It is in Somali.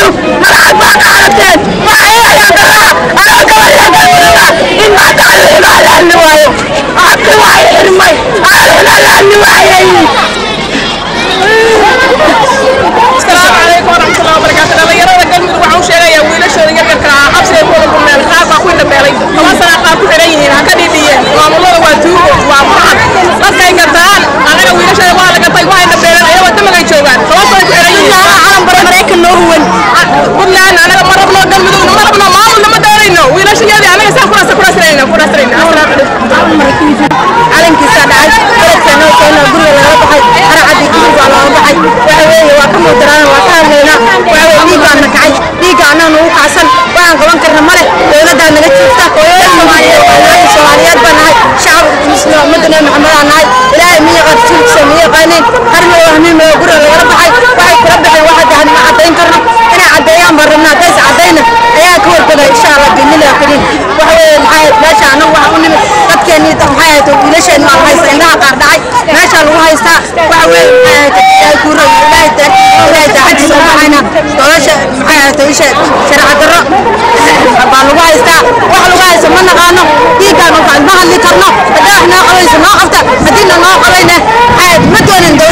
magacaad baa qaadateen waxay ayaa galaa anoo gabayaa galmudugga in maanta alixibaa la hadli waayo caqli waa xirmay alixibaa la hadli waayay asalaamu calaykum waraxmatullahi wabarakaatu dhalinyarada galmudug waxaan u sheegayaa wiilashooda yaryarka ah xabsiga ku wada kulmeen qaar baa ku indhabeelay toban sana qaar ku xidhan yihiin ha ka dhidhiyeen maamulada waa tuugo waa mucad dadkay gataan annaga wiilashooda waa la gatay waa indhabeeleen ayagoo damagay joogaan toban sana ku xidhan yihiin calan bara maraykan noo huwan puntland anaga ma rabno galmudugna ma rabno maamulna ma doonayno wiilashayadii anaga saa kurasa kurasrayna kurasrayna asalaamu calaykum calankiisa dhacay beledkeena keena guriga lagala baxay haracadii guriga waa looga baxay waxa weeye waa ka muudaraana waa ka hadlaynaa waxa weye dhiig baa na kacay dhiigga annaga nagu kacsan waxaan qaban karna male dowladdaa naga jirta hooyada soomaaliyeed hooyooyin soomaaliyeed baa nahay shacabka muslima ummadda nabi maxamedaa nahay ilaahay miya rasuulkiisa miya yaqaaneen qarna oo hamiim oo guriga lagala baxay waxay kula baxeen waxa dahan ma caddayn karno inay caddeeyaan baan rabnaa haddays caddayna ayaa ka wargada insha allah biidnillahi kariim waxa weeye maxaa ahayd meesha annagu waxa u nimid dadkeennii maxay ahayd wiilasheenni waa la haysta indhaha qaar dhacay meeshaa lagu haystaa waxa weeye maxay ahayd ilaahay kuu rog ilaahay taa ilaahay daacadiisa u baxayna nolosha maxay ahayd isha sharci darro baa lagu haystaa wax lagu haysto ma naqaano dhiiggaan ma hadli karno haddaa wax noo qabayso noo qabta haddiina noo qabayna maxay ahayd ma doonin